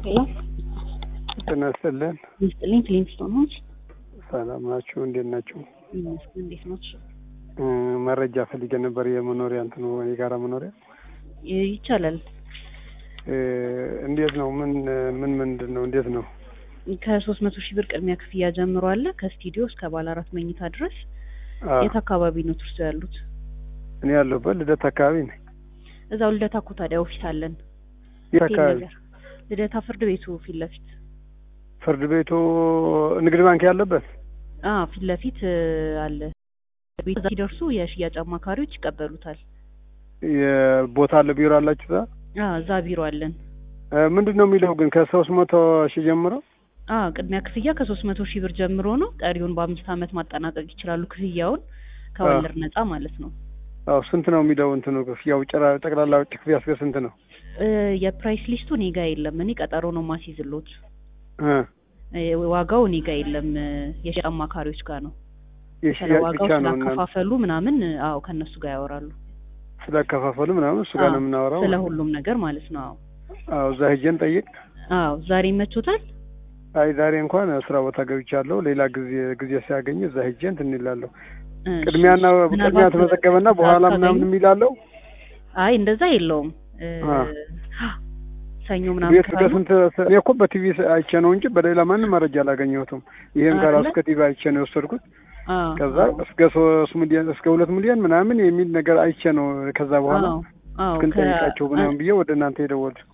ሄሎ ጤና ይስጥልን። ይስጥልኝ። ክሊንስቶን ሆንስ ሰላም ናችሁ? እንዴት ናችሁ? ይመስገን። እንዴት ናችሁ? እ መረጃ ፈልጌ ነበር። የመኖሪያ እንትኑ የጋራ መኖሪያ ይ- ይቻላል። እ እንዴት ነው? ምን ምን ምንድን ነው? እንዴት ነው? ከሶስት መቶ ሺህ ብር ቅድሚያ ክፍያ ጀምሮ አለ ከስቱዲዮ እስከ ባለ አራት መኝታ ድረስ። አ የት አካባቢ ነው ትርሶ ያሉት? እኔ ያለሁበት ልደት አካባቢ ነኝ። እዛው ልደታ እኮ ታዲያ ኦፊስ አለን። የት ቴሌ አካባቢ? ነገር ልደታ ፍርድ ቤቱ ፊት ለፊት ፍርድ ቤቱ ንግድ ባንክ ያለበት አ ፊት ለፊት እ፣ አለ። ቤት እዛ ሲደርሱ የሽያጭ አማካሪዎች ይቀበሉታል። የቦታ አለ ቢሮ አላችሁ እዛ? አ እዛ ቢሮ አለን። እ ምንድን ነው የሚለው ግን ከሶስት መቶ ሺህ ጀምሮ አ ቅድሚያ ክፍያ ከሶስት መቶ ሺህ ብር ጀምሮ ነው። ቀሪውን በአምስት ዓመት ማጠናቀቅ ይችላሉ። ክፍያውን ከወለድ ነጻ ማለት ነው። አዎ ስንት ነው የሚለው እንትኑ ክፍያው ጭራ ጠቅላላ ውጭ ክፍያ እስከ ስንት ነው? እ፣ የፕራይስ ሊስቱ እኔ ጋ የለም። እኔ ቀጠሮ ነው ማስይዝሎት። እ እ፣ ዋጋው እኔ ጋ የለም። እ፣ የሽያጭ አማካሪዎች ጋር ነው። ስለ የሽያጭ ዋጋው ብቻ ነው እና ስላከፋፈሉ ምናምን እ፣ አዎ ከእነሱ ጋር ያወራሉ። ስላከፋፈሉ ምናምን እሱ ጋር ነው አዎ፣ የምናወራው። ስለ ሁሉም ነገር ማለት ነው። አዎ አዎ እዛ ሄጄን ጠይቅ አዎ ዛሬ ይመቾታል? አይ ዛሬ እንኳን ስራ ቦታ ገብቻለሁ። ሌላ ጊዜ ጊዜ ሲያገኝ እዛ ሄጄ እንትን እላለሁ። እሺ፣ ቅድሚያና ምናልባት ቅድሚያ ተመዘገበና በኋላ ካገኙ- ምናምን የሚላለው አይ እንደዛ የለውም። እ፣ አ። ሰኞ ምናምን ቤት ካሉ በስንት እኔ እኮ በቲቪ አይቼ ነው እንጂ በሌላ ማንም መረጃ አላገኘሁትም። ይሄን ጋር አይደለ? እስከ ቲቪ አይቼ ነው የወሰድኩት። አዎ፣ ከዛ አዎ፣ እስከ ሶስት ሚሊዮን እስከ ሁለት ሚሊዮን ምናምን የሚል ነገር አይቼ ነው ከዛ በኋላ አዎ፣ አዎ፣ እስክንጠይቃቸው ከ- ምናምን ብዬ ወደ እናንተ የደወልኩት።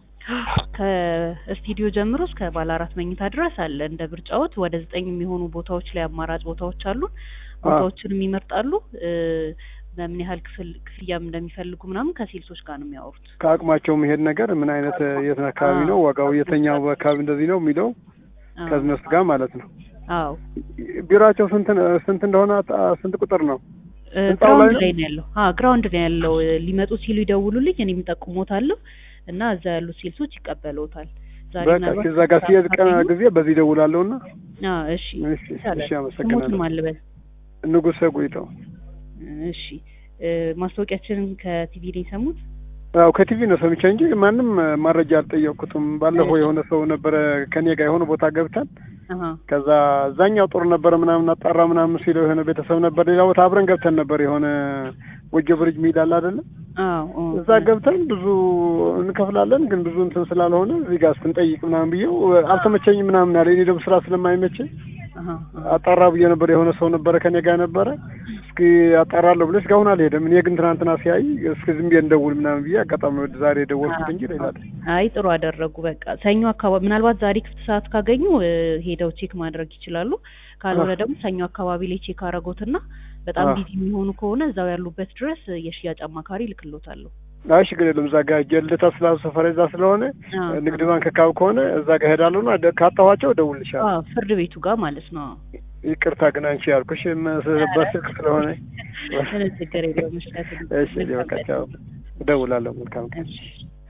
ከስቱዲዮ ጀምሮ እስከ ባለ አራት መኝታ ድረስ አለ። እንደ ብርጫዎት ወደ ዘጠኝ የሚሆኑ ቦታዎች ላይ አማራጭ ቦታዎች አሉ። ቦታዎችንም ይመርጣሉ። እ፣ በምን ያህል ክፍል ክፍያም እንደሚፈልጉ ምናምን ከሴልሶች ጋር ነው የሚያወሩት። ከአቅማቸው መሄድ ነገር ምን አይነት የት አካባቢ ነው ዋጋው የተኛው አካባቢ እንደዚህ ነው የሚለው አዎ፣ ከእነሱ ጋር ማለት ነው። አዎ ቢሮአቸው ስንት ስንት እንደሆነ አ- ስንት ቁጥር ነው? እ፣ ህንጻው ላይ ግራውንድ ነው? ላይ ነው ያለው። አዎ ግራውንድ ላይ ያለው እ፣ ሊመጡ ሲሉ ይደውሉልኝ፣ እኔም ጠቁሞታለሁ እና እዛ ያሉት ሴልሶች ይቀበሉታል። ዛሬ በቃ ምናልባት እዛ ጋር ሲሄድ ቀን ካገኙ- ጊዜ በዚህ ደውላለሁ እና አዎ፣ እሺ እሺ ይቻላል። እሺ አመሰግናለሁ። ስሙትን ማልበል ንጉሰ ጉይተው እሺ እ፣ ማስታወቂያችንን ከቲቪ ላይ ሰሙት? አዎ ከቲቪ ነው ሰምቼ እንጂ ማንም መረጃ አልጠየቅኩትም። ባለፈው የሆነ ሰው ነበረ ከኔ ጋር የሆነ ቦታ ገብተን አሀ ከዛ እዛኛው ጦር ነበረ ምናምን አጣራ ምናምን ሲለው የሆነ ቤተሰብ ነበር ሌላ ቦታ አብረን ገብተን ነበር የሆነ ጎጆ ብርጅ ሚል አለ አይደለ? አዎ ኦ፣ እዛ ገብተን ብዙ እንከፍላለን ግን ብዙ እንትን ስላልሆነ እዚህ ጋር ስንጠይቅ ምናምን ብዬው አልተመቸኝም ምናምን አለ። እኔ ደግሞ ስራ ስለማይመቸኝ አሀ አሀ። አጣራ ብዬ ነበር። የሆነ ሰው ነበረ ከኔ ጋር ነበረ። እስኪ አጣራለሁ ብሎ እስካሁን አልሄደም። እኔ ግን ትናንትና ሲያይ እስኪ ዝም ብዬ እንደውል ምናምን ብዬ አጋጣሚ ወደ ዛሬ የደወልኩት እንጂ ሌላ አይደለም። አይ ጥሩ አደረጉ። በቃ ሰኞ አካባቢ ምናልባት ዛሬ ክፍት ሰዓት ካገኙ እ፣ ሄደው ቼክ ማድረግ ይችላሉ። ካልሆነ ደግሞ ሰኞ አካባቢ ላይ ቼክ አረጎትና በጣም አዎ። ቢዚ የሚሆኑ ከሆነ እዛው ያሉበት ድረስ እ፣ የሽያጭ አማካሪ ልክሎታለሁ። አይ ችግር የለም። እዛ ጋር ሄጄ ልደታ ስላሉ ሰፈር እዛ ስለሆነ አዎ፣ ንግድ ባንክ አካባቢ ከሆነ እዛ ጋር ሄዳለሁ እና ደ- ካጣኋቸው እደውልልሻለሁ። አዎ ፍርድ ቤቱ ጋር ማለት ነው። ይቅርታ ግን አንቺ ያልኩሽ መ- በስልክ ስለሆነ ምንም ችግር የለውም። እሺ፣ እሺ በቃ ቻው። እደውላለሁ። መልካም ቀን። እሺ